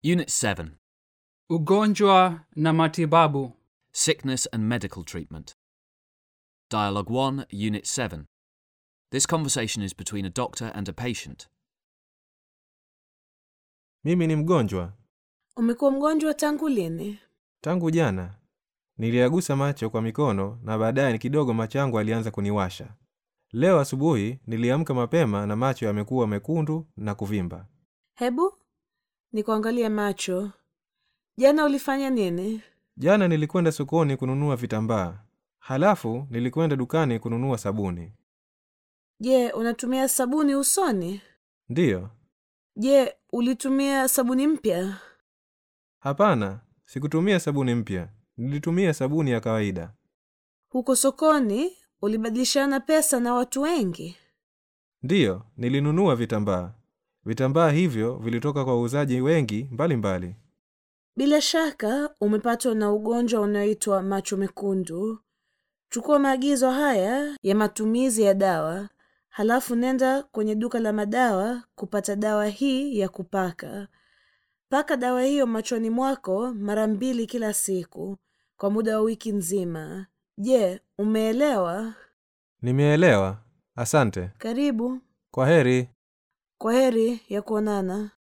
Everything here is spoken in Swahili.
Unit 7 Ugonjwa na matibabu. Sickness and Medical Treatment. Dialogue 1, Unit 7. This conversation is between a doctor and a patient. Mimi ni mgonjwa. Umekuwa mgonjwa tangu lini? Tangu jana niliyagusa macho kwa mikono na baadaye kidogo macho yangu alianza kuniwasha. Leo asubuhi niliamka mapema na macho yamekuwa mekundu na kuvimba. Hebu nikuangalie macho. Jana ulifanya nini? Jana nilikwenda sokoni kununua vitambaa, halafu nilikwenda dukani kununua sabuni. Je, unatumia sabuni usoni? Ndiyo, Je, ulitumia sabuni mpya? hapana, sikutumia sabuni mpya, nilitumia sabuni ya kawaida. Huko sokoni ulibadilishana pesa na watu wengi? Ndiyo, nilinunua vitambaa. Vitambaa hivyo vilitoka kwa wauzaji wengi mbalimbali mbali. Bila shaka umepatwa na ugonjwa unaoitwa macho mekundu. Chukua maagizo haya ya matumizi ya dawa, halafu nenda kwenye duka la madawa kupata dawa hii ya kupaka. Paka dawa hiyo machoni mwako mara mbili kila siku kwa muda wa wiki nzima. Je, umeelewa? Nimeelewa, asante. Karibu. Kwa heri. Kwa heri ya kuonana.